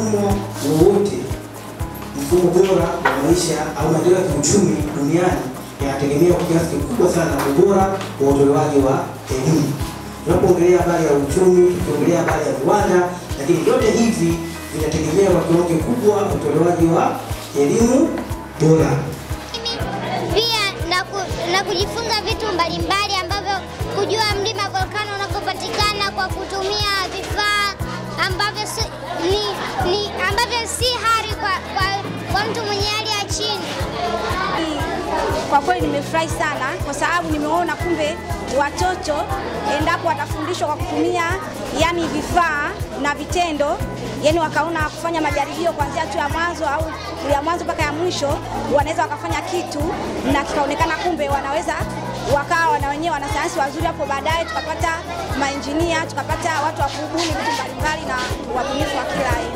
mfumo wowote, mfumo bora wa maisha au maendeleo ya kiuchumi duniani yanategemea kwa kiasi kikubwa sana ubora wa utolewaji wa elimu. Tunapoongelea habari ya uchumi, tukiongelea habari ya viwanda, lakini vyote hivi vinategemea kwa kiwango kikubwa utolewaji wa elimu bora. pia na, ku, na kujifunza vitu mbalimbali ambavyo kujua mlima volkano unavyopatikana kwa kutumia vifaa ambavyo si, ni, ni, ambavyo si hari kwa, kwa, kwa mtu mwenye hali ya chini. Kwa kweli nimefurahi sana kwa sababu nimeona kumbe watoto endapo watafundishwa kwa kutumia yani vifaa na vitendo, yani wakaona kufanya majaribio kuanzia tu ya mwanzo au ya mwanzo mpaka ya mwisho, wanaweza wakafanya kitu na kikaonekana kumbe wanaweza wakawa na wenyewe wanasayansi wazuri. Hapo baadaye tukapata mainjinia, tukapata watu wa kubuni vitu mbalimbali na wabunifu wa kila aina.